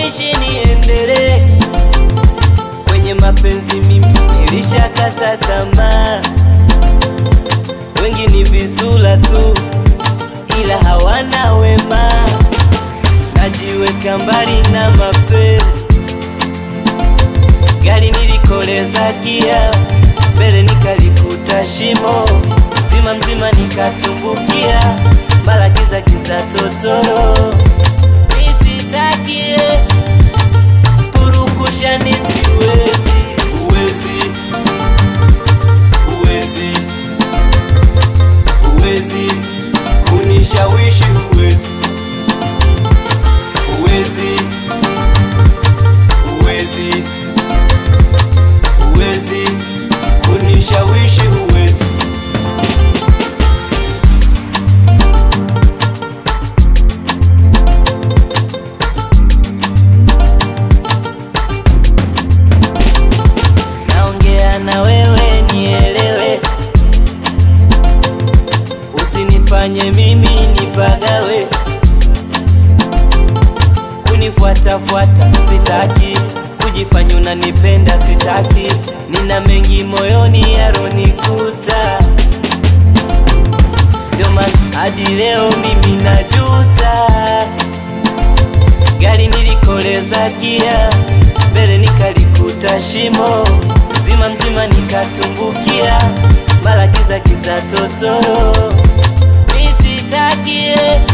niishi niendelee kwenye mapenzi, mimi nilishakata tamaa. Wengi ni visula tu, ila hawana wema. Najiweka mbali na mapenzi, gari nilikoleza gia mbele, nikalikuta shimo mzima mzima, nikatumbukia mara giza giza totoro. Nisitakie purukusha, nisiwezi uwezi uwezi uwezi kunishawishi, uwezi uwezi uwezi uwezi kunishawishi, uwezi naongea na wewe nielewe, usinifanye mimi nipagawe, kunifuatafuata sitaki, kujifanya unanipenda sitaki, nina mengi moyoni yaronikuta, ndio maana hadi leo mimi najuta gari nilikoleza gia mbele nikalikuta shimo mzima mzima nikatumbukia mara giza giza totoro nisitakie